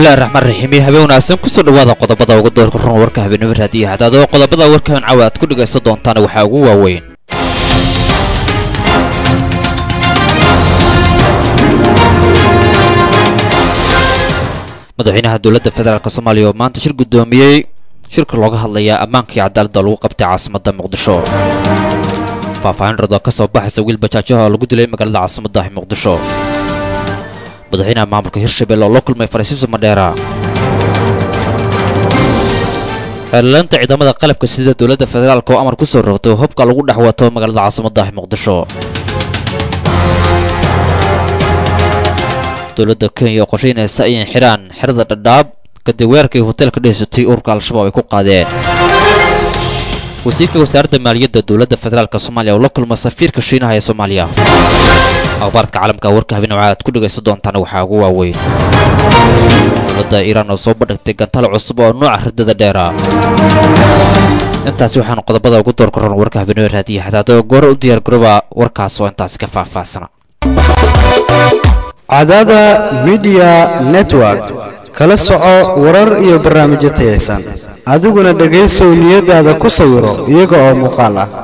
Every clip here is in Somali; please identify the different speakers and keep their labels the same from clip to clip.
Speaker 1: bismillahi raxmaan raxiim iyo habeen wanaagsan kusoo dhawaada qodobada uga doorka run warka habeenimo raadiyo hadaado qodobada warkan caawa aad ku dhegaysan doontaan waxaa ugu waaweyn madaxweynaha dowladda federaalk soomaaliya oo maanta shir guddoomiyey shirka looga hadlayaa ammaanka iyo cadaaladda lagu qabtay caasimadda muqdisho faahfaahin rado ka soo baxaysa wiil bajaajaha oo lagu dilay magaalada caasimadda muqdisho madaxweynaha maamulka hirshabelle oo la kulmay farasiiso madheera xeelalaynta ciidamada qalabka sida dowladda federaalk oo amar ku soo rogtay hubka lagu dhex wato magaalada caasimadda muqdisho dowladda kenya oo qorshaynaysa inay xidhaan xerada dhadhaab kadib weerarkii hoteelka dhehaysatay ururka al-shabaab ay ku qaadeen wasiirka wasaaradda maaliyadda dowladda federaalk soomaaliya oo la kulma safiirka shiinaha ee soomaaliya akhbaaradka caalamka warka habeen wacaad ku dhegaysan doontaan waxaa ugu waaweyn dowladda iiraan oo soo bandhigtay gantaal cusub oo nooca ridada dheera intaasi waxaanu qodobada ugu door koran warka habeenimo raadiya hadaado goor u diyaar garooba warkaas oo intaasi ka faahfaahsana
Speaker 2: cadaada midiya network kala soco warar iyo barnaamijyo tayaysan adiguna dhegaysow niyadaada ku sawiro iyaga oo muuqaal ah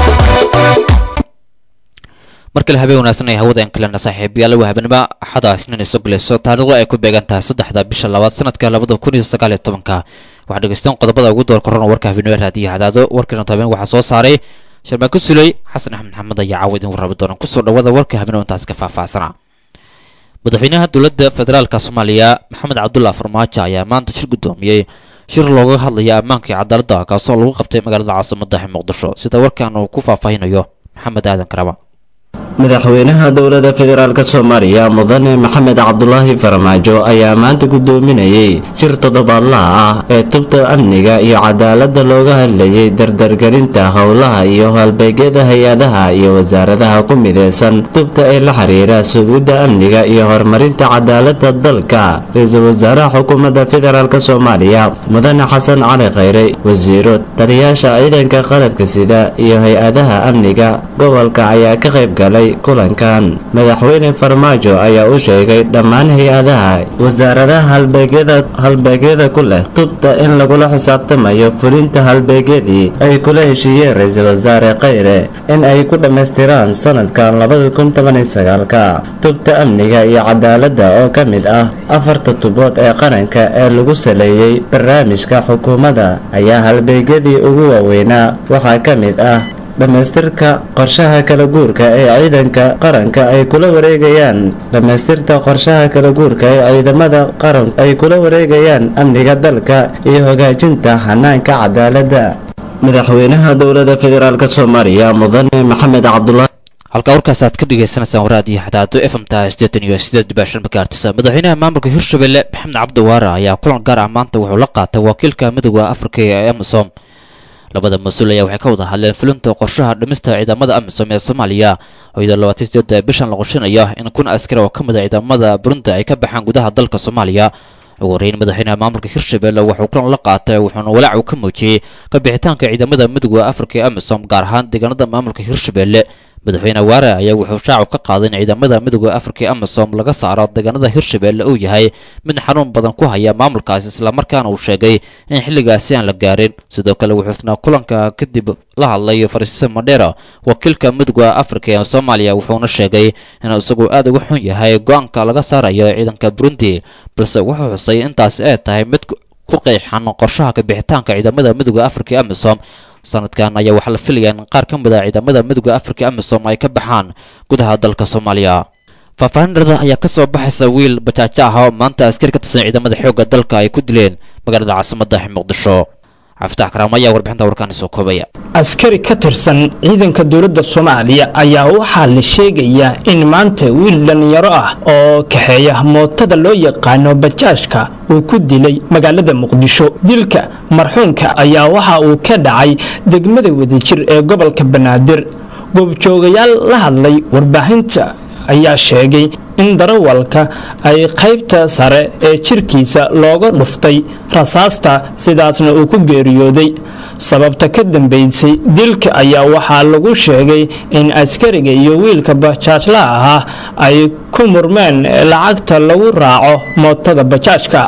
Speaker 1: mar kale habeen wanaagsan ay hawadeen kalena saaxiibayaal waa habeenimo axada isniin iso galayso taariikhdu ay ku beegan tahay saddexda bisha labaad sanadka labada kun iyo sagaal iyo tobanka waxaa dhegeysteen qodobada ugu door koran warka habeenimo raadiyo hadaado warkiina habeen waxaa soo saaray sharmaako suley xasan axmed maxamed ayaa caawa idin warrabi doona kusoo dhawada warka habeenimo intaas ka faahfaahsana madaxweynaha dowladda federaalk soomaaliya maxamed cabdulla farmaajo ayaa maanta shir guddoomiyey shir looga hadlaya ammaanka iyo cadaaladda kaasoo lagu qabtay magaalada caasimadda muqdisho sida warkan uu ku faahfaahinayo maxamed aadan karaba
Speaker 3: madaxweynaha dowladda federaalk soomaaliya mudane maxamed cabdulaahi farmaajo ayaa maanta gudoominayay shir toddobaadlaha ah ee tubta amniga iyo cadaaladda looga hadlayay dardargelinta howlaha iyo halbeegyada hay-adaha iyo wasaaradaha ku mideysan tubta ee la xiriira sugidda amniga iyo horumarinta cadaaladda dalka ra-iisul wasaaraha xukuumadda federaalk soomaaliya mudane xasan cali khayre wasiiro taliyaasha ciidanka qalabka sida iyo hay-adaha amniga gobolka ayaa ka qayb galay kulankan madaxweyne farmaajo ayaa u sheegay dhammaan hay-adaha wasaaradaha halbeegyada halbeegyada ku leh tubta in lagula xisaabtamayo fulinta halbeegyadii ay kula heshiiyeen ra-iisul wasaare khayre in ay ku dhammaystiraan sanadkan labada kun tobaniyo sagaalka tubta amniga iyo cadaaladda oo ka mid ah afarta tubood ee qaranka ee lagu saleeyey barnaamijka xukuumadda ayaa halbeegyadii ugu waaweynaa waxaa ka mid ah dhammaystirka qorshaha kala guurka ee ciidanka qaranka ay kula wareegayaan dhammaystirta qorshaha kala guurka ee ciidamada qaran ay kula wareegayaan amniga dalka iyo hagaajinta hanaanka cadaaladda madaxweynaha dowladda federaalk soomaaliya mudane maxamed cabdulaahi
Speaker 1: halkaa warkaas aad ka dhagaysanaysaan waraadiyo xadaado f m ta sideetan iyo sideed dhibaashan magaartisa madaxweynaha maamulka hirshabelle maxamed cabdiwaare ayaa kulan gaar ah maanta wuxuu la qaatay wakiilka midooda afrika ee amisom labada mas-uul ayaa waxay ka wada hadleen fulinta qorshaha dhimista ciidamada amisom ee soomaaliya oo iyadoo labaatan sideeda bishan la qorshinayo in kun askari oo ka mid a ciidamada burundi ay ka baxaan gudaha dalka soomaaliya ugu horreyn madaxweynaha maamulka hirshabelle wuxuu kulan la qaatay wuxuuna walaac uu ka muujiyey ka bixitaanka ciidamada midooda afrika ee amisom gaar ahaan deegaanada maamulka hirshabelle madaxweyne waare ayaa wuxuu shaacu ka qaaday in ciidamada midooda afrika ee amisom laga saaro deegaanada hirshabelle uu yahay mid xanuun badan ku haya maamulkaasi islamarkaana uu sheegay in xilligaasi aan la gaarin sidoo kale wuxuu isna kulanka kadib la hadlay farsiise madheera wakiilka midooda afrika ee soomaaliya wuxuuna sheegay inuu isagu aad uga xun yahay go-aanka laga saarayo ciidanka burundi balse wuxuu xusay intaasi ay tahay mid ku qeexan qorshaha kabixitaanka ciidamada midooda afrika ee amisom sanadkan ayaa waxaa la filayaa in qaar ka mid a ciidamada midooda afrika amisom ay ka baxaan gudaha dalka soomaaliya faahfaahinrada ayaa ka soo baxaysa wiil bajaajo ah oo maanta askari ka tirsan ciidamada xoogga dalka ay ku dileen magaalada caasimadda muqdisho cafitax karaamo ayaa warbixinta warkaani soo koobaya
Speaker 4: askari ka tirsan ciidanka dowladda soomaaliya ayaa waxaa la sheegayaa in maanta wiil dhallinyaro ah oo kaxeeya mootada loo yaqaano bajaajka uu ku dilay magaalada muqdisho dilka marxuunka ayaa waxa uu ka dhacay degmada wadajir ee gobolka banaadir goobjoogayaal la hadlay warbaahinta ayaa sheegay in darawalka ay qaybta sare ee jirkiisa looga dhuftay rasaasta sidaasna uu ku geeriyooday sababta ka dambaysay dilka ayaa waxaa lagu sheegay in askariga iyo wiilka bajaajlaha ahaa ay ku murmeen lacagta lagu raaco mootada bajaajka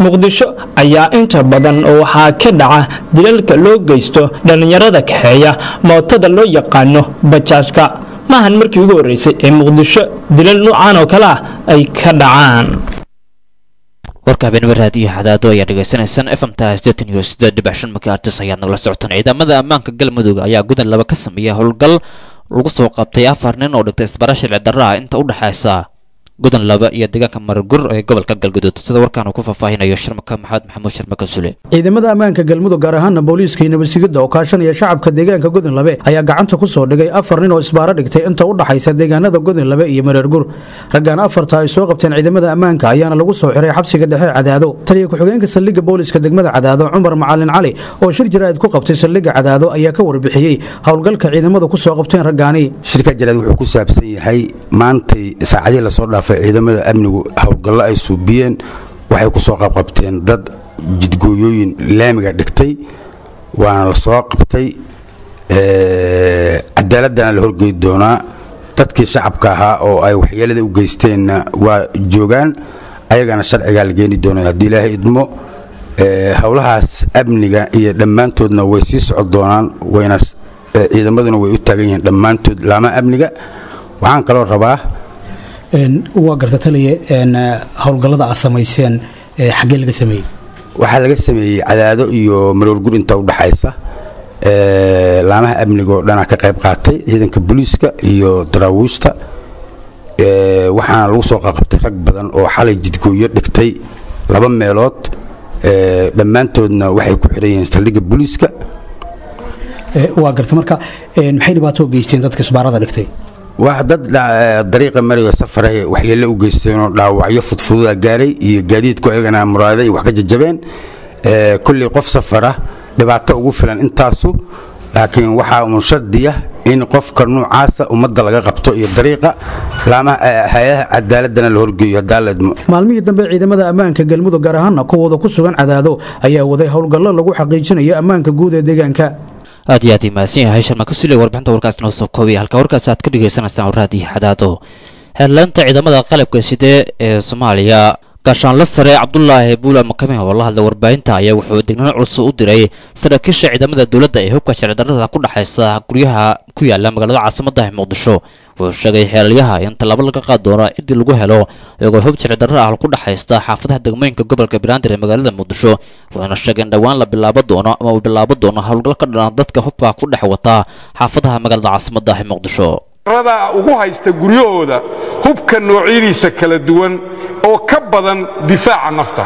Speaker 4: muqdisho ayaa inta badan waxaa ka dhaca dilalka loo geysto dhallinyarada kaxeeya mootada loo yaqaano bajaajka maahan markii ugu horreysay ee muqdisho dilal noocan oo kale ah ay ka dhacaan
Speaker 1: warka habeenimo raadiyo xadaado ayaa dhegaysanaysaan fmta sideetan iyo sideed dhibac shan makaartis ayaad nagala socotaan ciidamada ammaanka galmudug ayaa gudan laba ka sameeya howlgal lagu soo qabtay afar nin oo dhigtay isbara sharci darra ah inta u dhexaysa gudan laba iyo deegaanka maragur ee gobolka galguduud sida warkaan uu ku faahfaahinayo sharmaka maxamed maxamuud sharmaka sule
Speaker 5: ciidamada ammaanka galmudug gaar ahaana booliiska iyo nabadsigidda oo kaashanaya shacabka deegaanka godin labe ayaa gacanta ku soo dhigay afar nin oo isbaaro dhigtay inta u dhaxaysa deegaanada godin labe iyo mareergur raggan afarta ay soo qabteen ciidamada ammaanka ayaana lagu soo xiray xabsiga dhexe cadaado taliya ku-xigeenka saldhigga booliiska degmada cadaado cumar macalin cali oo shir jaraa'id ku qabtay saldhigga cadaado ayaa ka warbixiyey howlgalka ciidamadu ku soo qabteen raggaani
Speaker 6: shirka jaraad wuxuu ku saabsan yahay maantay saacadii lasoo dhaafay ciidamada amnigu howlgallo ay suubiyeen waxay ku soo qabqabteen dad jidgooyooyin laamiga dhigtay waana la soo qabtay cadaaladana la horgeyi doonaa dadkii shacabka ahaa oo ay waxyeelada u geysteenna waa joogaan ayagana sharcigaa la geeni doona haddii ilaahay idmo howlahaas amniga iyo dhammaantoodna way sii socon doonaan wayna ciidamaduna way u taagan yihiin dhammaantood laamaha amniga waxaan kaloo rabaa
Speaker 5: waa garta taliya howlgallada aad samayseen xaggee laga sameeyey
Speaker 6: waxaa laga sameeyey cadaado iyo maroorgur inta u dhaxaysa laamaha amniga oo dhanaa ka qayb qaatay ciidanka booliiska iyo daraawiishta waxaana lagu soo qaqabtay rag badan oo xalay jidgooyo dhigtay laba meelood dhammaantoodna waxay ku xiran yihiin saldhigga booliiska
Speaker 5: waa garta marka maxay dhibaato geysteen dadka isbaarada dhigtay
Speaker 6: waa dad dariiqa marayo safarahe waxyeelle u geysteenoo dhaawacyo fudfududa gaaray iyo gaadiidku ayagana muraaday wax ka jajabeen kulley qof safara dhibaato ugu filan intaasu laakiin waxaa uun shardiya in qofka nuucaasa ummadda laga qabto iyo dariiqa hay-adaha cadaaladana la horgeeyo hadaaladmo
Speaker 5: maalmihii dambe ciidamada ammaanka galmudug gaar ahaana kuwooda ku sugan cadaado ayaa waday howlgallo lagu xaqiijinayo ammaanka guud ee deegaanka
Speaker 1: aad iyo aad imaadsan yahay sharmaka sule warbixinta warkaas noo soo koobaya halka warkaas aad ka dhagaysanaysaan waraadii xadaado heerlaanta ciidamada qalabka sidee ee soomaaliya gaashaanla sare cabdulaahi buula makame oo la hadlay warbaahinta ayaa wuxuu degnaan culus u diray saraakiisha ciidamada dowladda ee hubka sharci darrada ku dhexaysa guryaha ku yaala magaalada caasimadda muqdisho wuxuu sheegay xeelyaha in tallaabo laga qaad doono ciddii lagu helo iyagoo hub sharci darro ah ku dhexaysta xaafadaha degmooyinka gobolka banaadir ee magaalada muqdisho wuxuuna sheegay in dhowaan la bilaabo doono ama uu bilaabo doono howlgal ka dhalan dadka hubka ku dhex wata xaafadaha magaalada caasimadda ee muqdisho
Speaker 7: rada ugu haysta guryahooda hubka noocyadiisa kala duwan oo ka badan difaaca nafta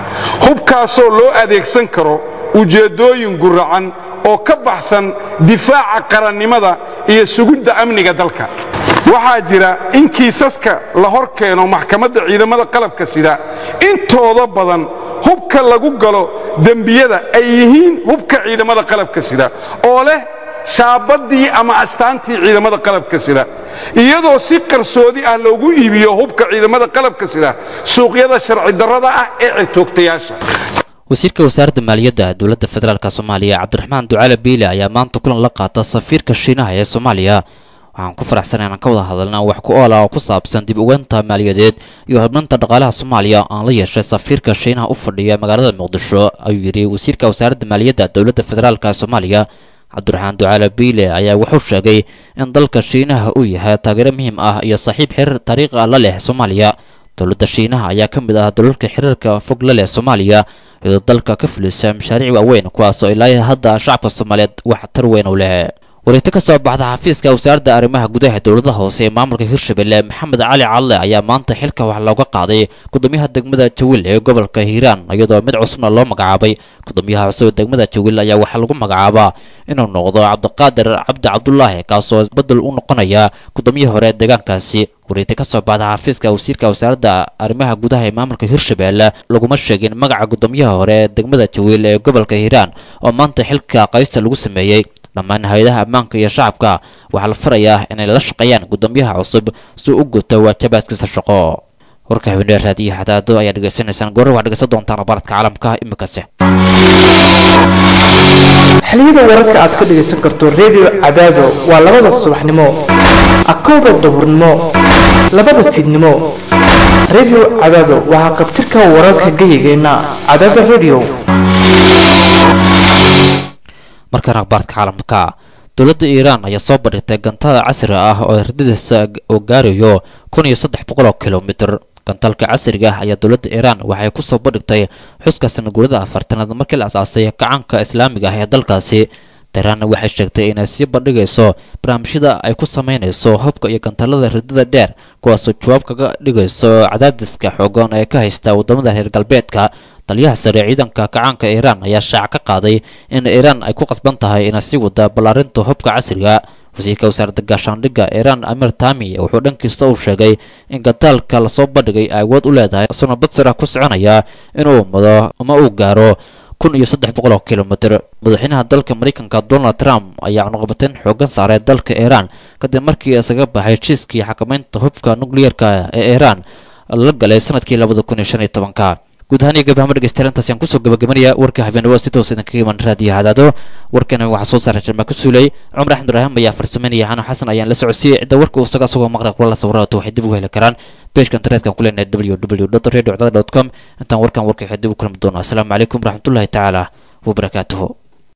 Speaker 7: hubkaasoo loo adeegsan karo ujeeddooyin guracan oo ka baxsan difaaca qarannimada iyo sugidda amniga dalka waxaa jira in kiisaska la hor keeno maxkamadda ciidamada qalabka sida intooda badan hubka lagu galo dembiyada ay yihiin hubka ciidamada qalabka sida oo leh shaabaddii ama astaantii ciidamada qalabka sida iyadoo si qarsoodi ah loogu iibiyo hubka ciidamada qalabka sida suuqyada sharci darrada ah ee cirtoogtayaasha
Speaker 1: wasiirka wasaaradda maaliyadda dowladda federaalk soomaaliya cabdiraxmaan ducaale biile ayaa maanta kulan la qaata safiirka shiinaha ee soomaaliya waxaan ku faraxsan inaan ka wada hadalna wax ku oola oo ku saabsan dib ugeynta maaliyadeed iyo horumarinta dhaqaalaha soomaaliya aan la yeeshay safiirka shiinaha u fadhiya magaalada muqdisho ayuu yidhi wasiirka wasaaradda maaliyadda dowladda federaalk soomaaliya cabdiraxmaan ducaale biile ayaa wuxuu sheegay in dalka shiinaha uu yahay taageero muhiim ah iyo saaxiib xiriir taariikhi ah la leh soomaaliya dowladda shiinaha ayaa ka mid ah dalalka xiriirka fog la leh soomaaliya iyadoo dalka ka fulisa mashaariic waaweyn kuwaas oo ilaa hadda shacabka soomaaliyeed wax tar weyn u leh wareegto ka soo baxda xafiiska wasaaradda arrimaha gudaha dowladaha hoose ee maamulka hirshabelle maxamed cali calle ayaa maanta xilka wax looga qaaday gudoomiyaha degmada jawiil ee gobolka hiiraan iyadoo mid cusubna loo magacaabay gudoomiyaha cusub ee degmada jawiil ayaa waxaa lagu magacaabaa inuu noqdo cabdiqaadir cabdi cabdulaahi kaasoo bedel u noqonaya gudoomiyihii hore ee deegaankaasi wareegta ka soo baxda xafiiska wasiirka wasaaradda arrimaha gudaha ee maamulka hirshabelle laguma sheegin magaca gudoomiyaha hore ee degmada jawiil ee gobolka hiiraan oo maanta xilka qaysta lagu sameeyey dhammaan hay-adaha ammaanka iyo shacabka waxaa la farayaa inay la shaqeeyaan gudoomiyaha cusub si u guto waajabaadkiisa shaqo warka habeenee raadiyo xadaado ayaa dhegaysanaysaan goore waxaad dhegeysan doontaan abaradka caalamka imikase
Speaker 8: xiliyada wararka aad ka dhegaysan karto redio cadaado waa labada subaxnimo akowda duhurnimo labada fiidnimo radio cadaado waxaa qabtirka wararka geyigeenna cadaada radio
Speaker 1: markaan akhbaarka caalamka dowladda iiraan ayaa soo bandhigtay gantada casriga ah oo ardadiisa oo gaarayo kun iyo saddex boqol oo kilomitr gantalka casriga ah ayaa dowladda iiraan waxay ku soo bandhigtay xuska sanaguurada afartanaad markii la asaasay gacanka islaamiga ah ee dalkaasi tehraanna waxay sheegtay inay sii bandhigayso barnaamijyada ay ku sameynayso hubka iyo gantalada ridada dheer kuwaasoo jawaab kaga dhigayso cadaadiska xoogan ee ka haysta wadamada reer galbeedka taliyaha sare ciidanka kacaanka iiraan ayaa shaac ka qaaday in iiraan ay ku qasban tahay inay sii wada ballaarinta hubka casriga wasiirka wasaaradda gaashaandhigga iiraan amir tami wuxuu dhankiista uu sheegay in gataalka lasoo bandhigay ay awood u leedahay isagoo badsara ku soconaya inuu mado ama uu gaaro kun iyo saddex boqol oo kilomitr madaxweynaha dalka mareykanka donald trump ayaa cunuqabateyn xoogan saaray dalka iiraan kadib markii isaga baxay heshiiskii xakamaynta hubka nukliyeerka ee iiraan la galay sanadkii labada kun iyo shan iyo tobanka guud ahaan iyo gabahama dhegeystayaal intaas ayaan kusoo gabagabanaya warka habeenimo si toos idinkaga iman raadiyo hadaado warkana waxaa soo saaray jarmaa ku suulay cumar axmed ibraahim ayaa farsameynaya xano xasan ayaan la socodsiiyey cidda warka isaga asagoo maqraq kula la sawiraato waxay dib ugu heli karaan beejka internetka ku leenahay www radio com intaan warkan warka dib u kulmi doono asalaamu calaykum waraxmatullahi tacaala wabarakaatuhu